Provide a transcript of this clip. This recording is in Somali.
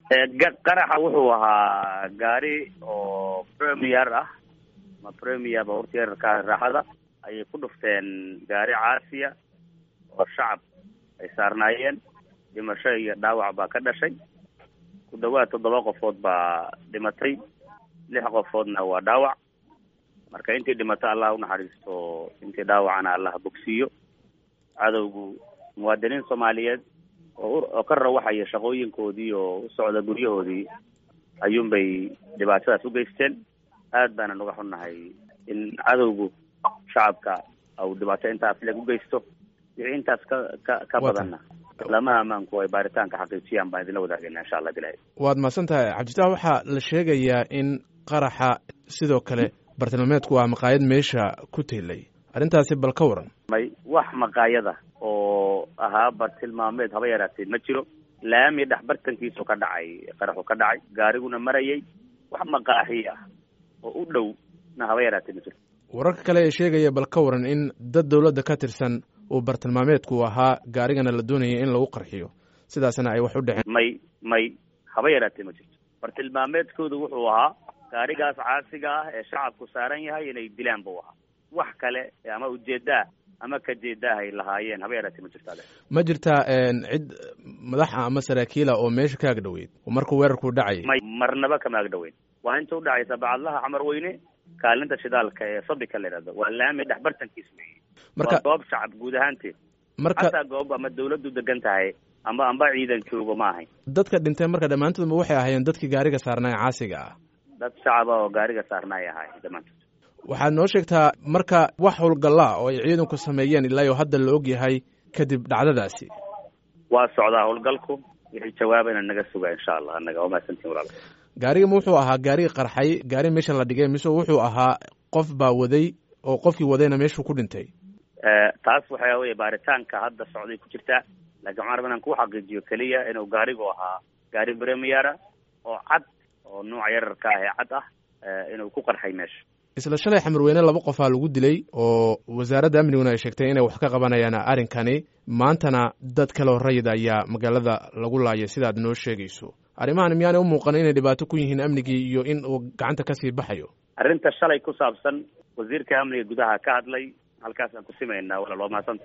qaraxa wuxuu ahaa gaari oo premier ah ma premier baabuurta yararka raaxada ayay ku dhufteen gaari caasiya oo shacab ay saarnaayeen dhimasho iyo dhaawac baa ka dhashay ku dhawaad toddoba qofood baa dhimatay lix qofoodna waa dhaawac marka intii dhimato allah unaxariisto intii dhaawacana allah bogsiiyo cadowgu muwaadiniin soomaaliyeed oo oo ka rawaxaya shaqooyinkoodii oo u socda guryahoodii ayuunbay dhibaatadaas u geysteen aad baana naga xunnahay in cadowgu shacabka au dhibaato intaas leg u geysto wixii intaas ka ka ka badanna lamaha ammaanku ay baaritaanka xaqiijiyaan baan idinla wadaagayna insha allah bilahi waad mahadsan tahay cabditax waxaa la sheegayaa in qaraxa sidoo kale bartilmaameedku waa maqaayad meesha ku teelay arrintaasi bal ka waran may wax maqaayada oo ahaa bartilmaameed haba yaraatee ma jiro laami dhex bartankiisu ka dhacay qaraxu ka dhacay gaariguna marayay wax maqaaxi ah oo u dhow na haba yaraatee ma jiro wararka kale ee sheegaya bal ka waran in dad dowladda ka tirsan uu bartilmaameedku ahaa gaarigana la doonayay in lagu qarxiyo sidaasna ay wax u dhaceen may may haba yaraatee ma jirto bartilmaameedkoodu wuxuu ahaa gaarigaas caasiga ah ee shacabku saaran yahay inay dilaan buu ahaa wax kale ama ujeedaa ama ka jeedaah ay lahaayeen haba yaraatee ma jirto ade ma jirtaa cid madaxa ama saraakiila oo meesha ka agdhoweyd oo markuu weerarku dhacayay may marnaba kama agdhoweyn waa inta udhacaysa bacadlaha xamar weyne kaalinta shidaalka ee sabika la yidhahdo waa laami dhex bartankiis wey marka waa goob shacab guud ahaanteed marka hataa goob ama dawladdu degan tahay ama amba ciidan joogo ma ahayn dadka dhintay marka dhammaantoodba waxay ahaayeen dadkii gaariga saarnaa ee caasiga ah dad shacaba oo gaariga saarnaay ahay dhammaantood waxaad noo sheegtaa marka wax howlgallaa oo ay ciidanku sameeyeen ilaa iyo hadda la og yahay kadib dhacdadaasi waa socdaa howlgalku wixii jawaabayna naga suga insha allah annaga waa mahadsantiin walaal gaariga ma wuxuu ahaa gaarigi qarxay gaari meesha la dhigay mise wuxuu ahaa qof baa waday oo qofkii wadayna meeshuu ku dhintay taas waxa weye baaritaanka hadda socday ku jirtaa laakiin waxaan rabaa inaan ku xaqiijiyo keliya inuu gaarigu ahaa gaari premiera oo cad oo nuuca yararka ah ee cad ah inuu ku qarxay meesha isla shalay xamarweyne laba qofaa lagu dilay oo wasaaradda amniguna ay sheegtay inay wax ka qabanayaan arrinkani maantana dad kaleo rayid ayaa magaalada lagu laayay sidaad noo sheegayso arrimahan miyaanay u muuqan inay dhibaato ku yihiin amnigii iyo in uu gacanta kasii baxayo arrinta shalay ku saabsan wasiirka amniga gudaha ka hadlay halkaasaan ku simaynaa walaal waa mahadsanta